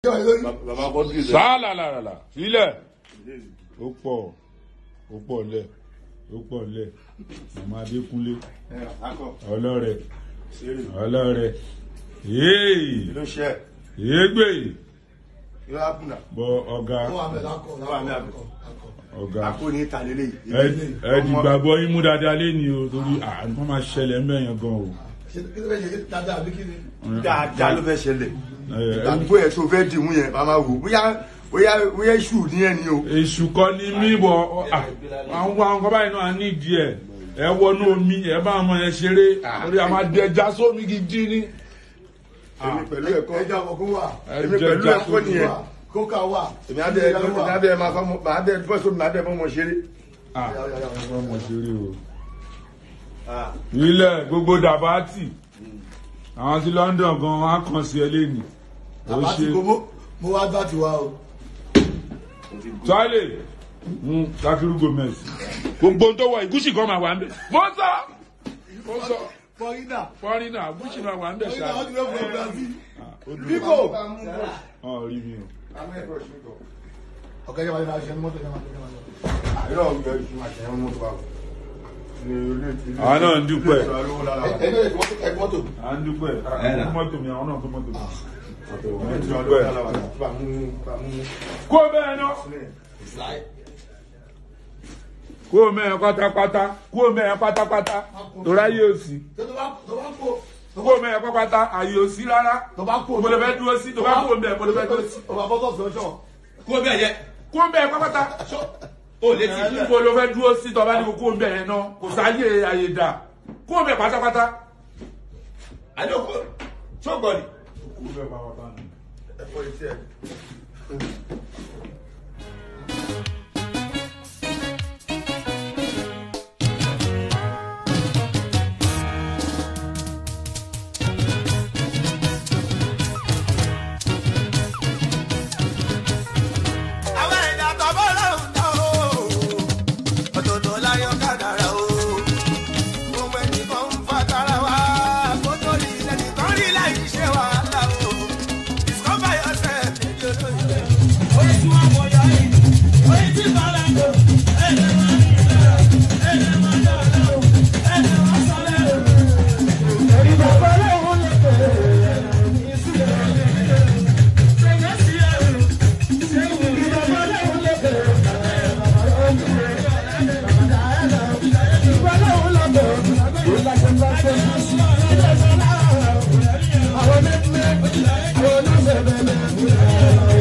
bàbá kọ́ńtì rẹ̀. sálàlàlà sílẹ̀ ó pọ̀ ó pọ̀ lẹ̀ ó pọ̀ lẹ̀ màmá adékúnlé ọlọ́rẹ̀ ọlọ́rẹ̀ yéèyì ló ṣe yéègbè yóò ápùnà bọ ọ̀gá ọ̀gá àpò ní ìtàlélẹ̀ ẹ- ẹ dìgbàgbọ́ yín mú dáadáa lẹ́ni o torí àǹkan máa ṣẹlẹ̀ ń bẹ̀yẹn gan o dáadáa ló fẹ́ ṣẹlẹ̀ Ẹ- ẹ- ìgbàgbọ́ ẹ̀ tó fẹ́ dìmú yẹn màmá wò bóyá bóyá bóyá iṣu ní ẹ̀ ní o. èṣù kọ́ ni mí bọ̀ àwọn àwọn kan báyìí náà nídìí ẹ̀ ẹ wọnú omi ẹ bá ọmọ yẹn ṣeré torí a máa dẹja sómi gidi ní. èmi pẹ̀lú ẹ̀kọ́ ẹja ọkọ wà èmi pẹ̀lú ẹ̀kọ́ nìyẹn kókà wà èmi adé èmi adé máa fọ́ máa dé fọ́sọ́ mi máa dé fọ́mọ ṣeré. ọmọ ṣeré o. ilẹ̀ gbogbo dàbátì àwọn sí London gan wọn á kàn sí ẹ lẹ́nu. ó àbá ti ṣe kó mo wá gbà tiwa o tọ́lẹ̀ Takiru Gomez gbogbo tó wọ ìgúsì kan máa wà ń bẹ̀. mo sọ mo sọ fọyínà fọ́nrínà gúsì máa wà ń bẹ̀ fọyínà ṣáà. wọn ti lọ fún Brazil Bíbò. bíbò ọ̀ rí mi o. ọkọ ẹjẹ wa ni ma ṣe ní mọ́tò ẹjẹ ma ṣe ní mọ́tò. àìrọ̀ ọ̀gbẹ́ oṣù máa ṣẹ̀yìn mọ́tò wa. Àwọn náà ń dúpẹ́. ẹgbẹ́ ẹgbẹ́ mọ́tò ẹgbẹ́ mọ́tò à ń dúpẹ́ à ń mọ́tò mi àwọn náà tó mọ́tò mi. kó bẹ́ẹ̀ ná kó mẹ́ẹ̀ pátápátá kó mẹ́ẹ̀ pátápátá torí ayé òsì tó bá tó bá kó kó mẹ́ẹ̀ pátápátá ayé òsì rárá tó bá kó mo lè fẹ́ dúró sí tó bá kó mẹ́ẹ̀ mo lè fẹ́ dúró sí. tó bá bọ́ sọ̀tún ọjọ́ kó bẹ́ẹ̀ yẹ kó mẹ́ẹ̀ pátápátá ó létí mo lè fẹ́ dúró sí tó bá ní kó mẹ́ẹ̀ náà kò sáyé ayé dà kó mẹ́ẹ̀ pátápátá. àdókò sọgbọn ni. ẹ̀fọ́ etí ẹ̀. àwọn ẹ̀dá tọ́bọ̀ lọ́hùn náà o ọ̀tọ̀ọ̀tọ̀ láyọ̀ kádàrá o gbogbo ẹnìkan ń fa tara wa kó tó rí lẹ́nìkan rí láì ṣe wàhálà o discover yourself níbi olóyè. oye tí wọn mọ ya yìí oye tí bàrà lò ẹ̀ẹ́dẹ̀ máa ń yíra ẹ̀ẹ́dẹ̀ máa ń yọ̀rọ̀ o ẹ̀ẹ́dẹ̀ máa ń sọlẹ̀ o. orí bàbá lọ́hùn lè bẹ̀rẹ̀ ìsúlẹ̀ ṣẹ̀yẹ́ sí ẹ̀rù. Àwọn